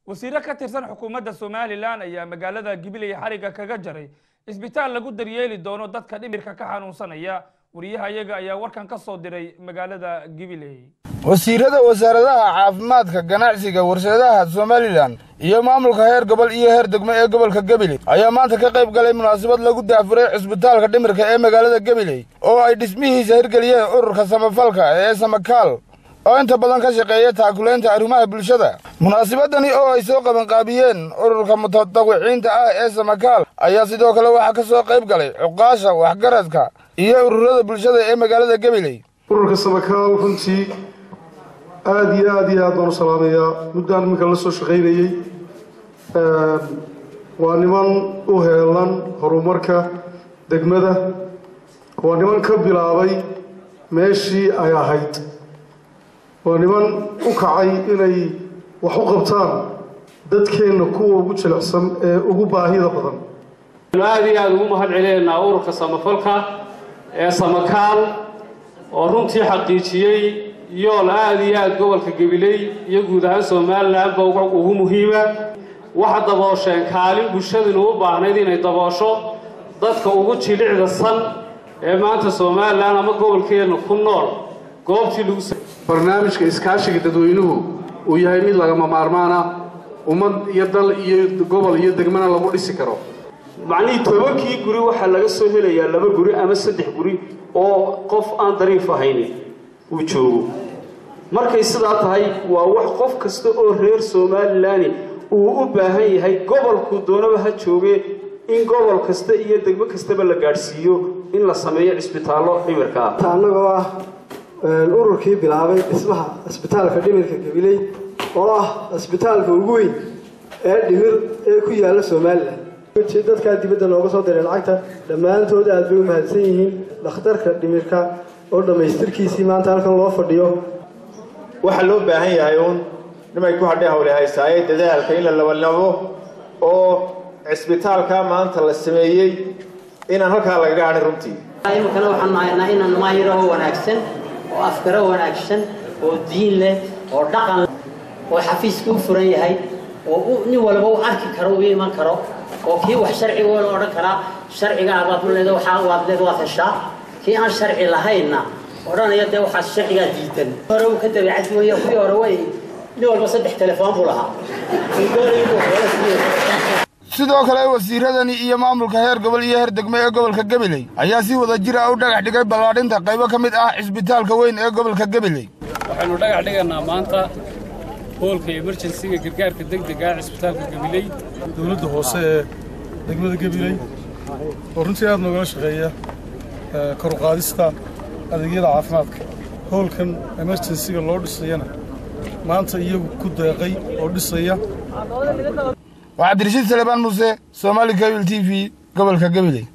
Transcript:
wasiiro ka tirsan xukuumadda somalilan ayaa magaalada gibiley xariga kaga jaray isbitaal lagu daryeeli doono dadka dhimirka ka xanuunsanaya wariyaha iyaga ayaa warkan ka soo diray magaalada gibiley wasiirada wasaaradaha caafimaadka ganacsiga warshadaha somalilan iyo maamulka heer gobol iyo heer degmo ee gobolka gabiley ayaa maanta ka qayb galay munaasabad lagu daafuray cisbitaalka dhimirka ee magaalada gabiley oo ay dhismihiisa hirgeliyeen ururka samafalka ee samakaal oo inta badan ka shaqeeya taakulaynta arrimaha bulshada munaasabadani oo ay soo qabanqaabiyeen ururka mutadawiciinta ah ee samakaal ayaa sidoo kale waxaa ka soo qayb galay cuqaasha waxgaradka iyo ururada bulshada ee magaalada gabiley ururka samakaal runtii aada iyo aada iyo aad baan u salaamayaa muddaan iminka la soo shaqaynayey waa niman u heelan horumarka degmada waa niman ka bilaabay meeshii ay ahayd waa niman u kacay inay wax u qabtaan dadkeenna kuwa ugu jilicsan ee ugu baahida badan aada iyo aada ugu mahad celinaynaa ururka samafalka ee samakaal oo runtii xaqiijiyey yool aada iyo aada gobolka gabiley iyo guud ahaan somalilanba ugu muhiima waxa daboosheen kaalin bulshadinu u baahnayd inay daboosho dadka ugu jilicda san ee maanta somalilan ama gobolkeenna ku nool goobtii lagu barnaamijka iskaashiga dadweynuhu uu yahay mid lagama maarmaana ummad iyo dal iyo gobol iyo degmana lagu dhisi karo macnihii tobankii guri waxaa laga soo helayaa laba guri ama saddex guri oo qof aan dariif ahayni uu joogo markay sidaa tahay waa wax qof kasta oo reer somalilan uu u baahan yahay gobolku doonaba ha joogee in gobol kasta iyo degmo kastaba la gaadhsiiyo in la sameeyo cisbitaallo dhimirka ah annagoo ah ururkii bilaabay dhismaha cisbitaalka dhimirka gabiley oo ah cisbitaalka ugu weyn ee dhimir ee ku yaalla somalilan dadkaa dibadda nooga soo diray lacagta dhammaantood aad bay u mahadsan yihiin dhakhtarka dhimirka oo dhammaystirkiisii maanta halkan loo fadhiyo waxaa loo baahan yahay uun nimay ku hadhay hawle haysaaye dadaalka in la labalabo oo cisbitaalka maanta la sameeyey inaan halkaa lagaga hadhin runtii iminkana waxaan nahaynaa inaan maayiraho wanaagsan oo afgaro wanaagsan oo diin leh oo dhaqan leh oo xafiiska u furan yahay oo nin walba u arki karo u iman karo oo kii wax sharciga la odhan karaa sharciga abaad u leeda waxaa waad leed waad heshaa kii aan sharci lahaynna odhanaya dee waxaas sharcigaa diidan hore uu ka dabeecad weeye kuwii hore way nin walba saddex telefoon buu lahaa sidoo kale wasiiradani iyo maamulka heer gobol iyo heer degmo ee gobolka gabiley ayaa si wada jir ah u dhagax dhigay ballaadhinta qaybo ka mid ah cisbitaalka weyn ee gobolka gabiley waxaynu dhagax dhigaynaa maanta hoolka emerjensiga gargaarka degdega ah cisbitaalka gabiley dowladda hoose ee degmada gabiley oo runtii aada noogala shaqeeya koruqaadista adeegyada caafimaadka hoolkan emerjensiga loo dhisayana maanta iyagu ku deeqay oo dhisaya waa cabdirashiid salebaan muuse somaali kabil t v gobolka gabiley